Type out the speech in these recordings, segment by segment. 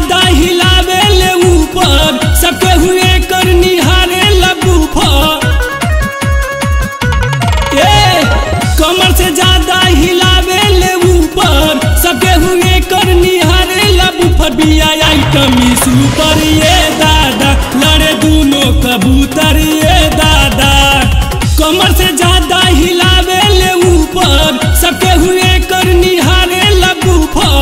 ज्यादा हिलावे ले ऊपर सबके हुए कर निहारे लबू ए कमर से ज्यादा हिलावे ले ऊपर सबके हुए कर निहारे लबू बिया आइटम सुपर ये दादा लड़े दोनों कबूतर ये दादा कमर से ज्यादा हिलावे ले ऊपर सबके हुए कर निहारे लबू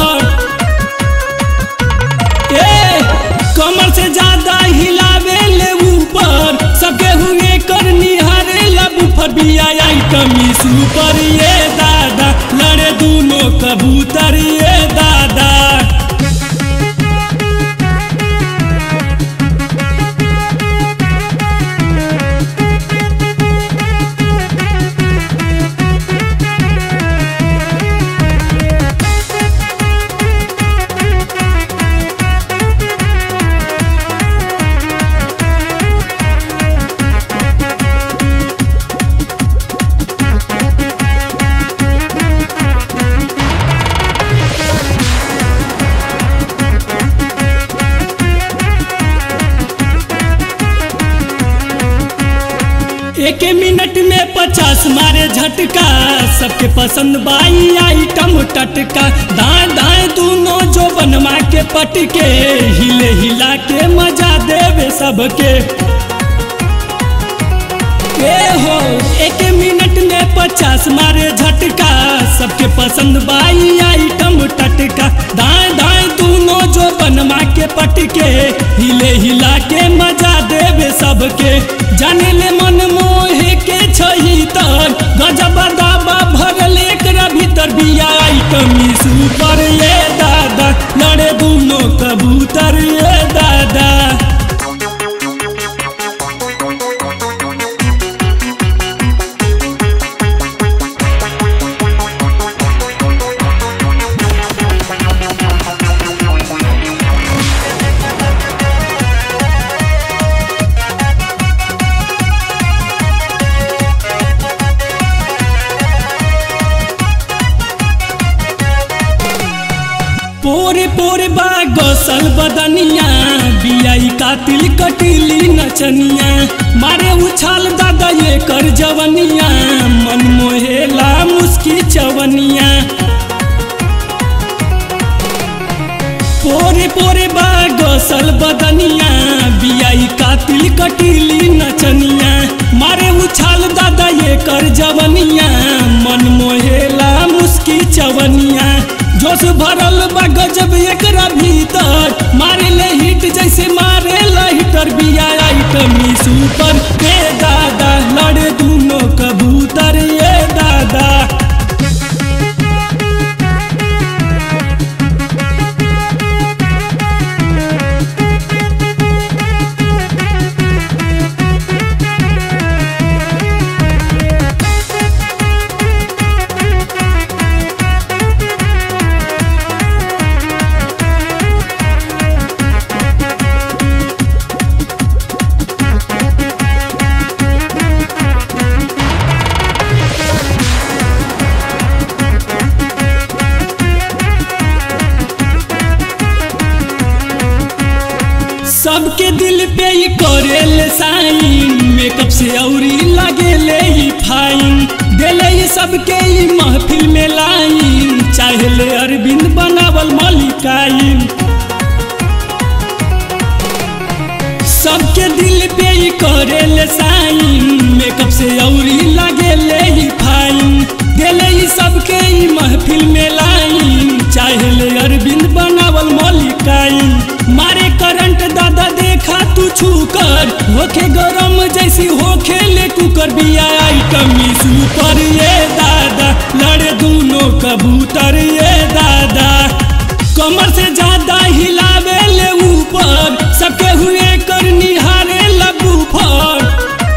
ए कमर से ज्यादा हिलावे ले ऊपर सबके हुए कर निहारे लबू बिया आइटम सुपर ये दादा लड़े दोनों कबूतर ये दादा एक मिनट में पचास मारे झटका सबके पसंद बाई आइटम टटका दाएं दाएं दोनों जो बनवा के पटके हिले हिला के मजा देवे सबके ए हो एक मिनट में पचास मारे झटका सबके पसंद बाई आइटम टटका दाएं दाएं दोनों जो बनवा के पटके हिले हिला के मजा देवे सबके जाने ले मन मोहे के छही तर गजब दाबा भरल एकरा भीतर बिया आइटम सुपर ये दादा लड़े दोनों कबूतर ये दादा पोरे पोरे बा गसल बदनिया बियाई कातिल कटिली नचनिया मारे उछाल दादा ये कर जवनिया मन मोहेला मुस्की चवनिया पोरे पोरे बा गसल बदनिया बियाई कातिल कटिली नचनिया मारे उछाल दादा ये कर जवनिया मन मोहेला मुस्की चवनिया जोश भरल बा गजब एकरा भीतर मारे ले हिट जैसे मारे हिटर बिया आइटम सुपर ए दादा लड़े दोनों कबूतर ये दादा सबके दिल पे ही करेल साइन मेकअप से औरी लगेले ही फाइन देले ही सबके ही महफिल में लाइन चाहले अरविंद बनावल मलिकाइन सबके दिल पे ही करेल साइन मेकअप से औरी लगेले ही फाइन देले ही सबके ही महफिल में लाइन चाहले अरविंद बनावल मलिकाइन मारे करंट दादा देखा तू छू कर होखे गरम जैसी होखे ले कुकर बिया आइटम सुपर ये दादा लड़े दोनों कबूतर ये दादा कमर से ज्यादा हिलावे ले ऊपर सबके हुए कर निहारे लबू फर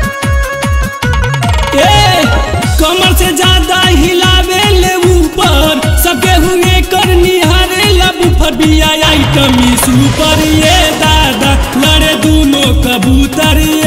ए कमर से ज्यादा हिलावे ले ऊपर सबके हुए कर निहारे लबू फर बिया आइटम सुपर ये दादा लड़े दोनों कबूतर ये